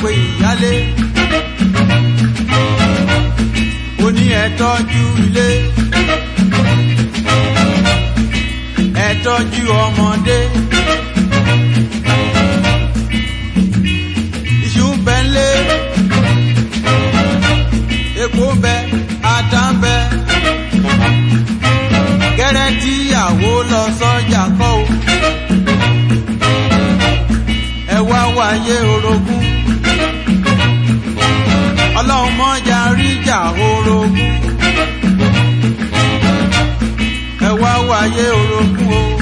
pe ìyálé ó ní ẹ tọ́jú ilé ẹ tọ́jú ọmọdé iṣu ń bẹ ńlé epo ń bẹ ata ń bẹ gẹ́rẹ́ tíyàwó lọ sọ́jà kọ́ o ẹ wá wáyé orogún ọlọ́run mọ́jà ríjà orogún ẹ wá wáyé orogún o.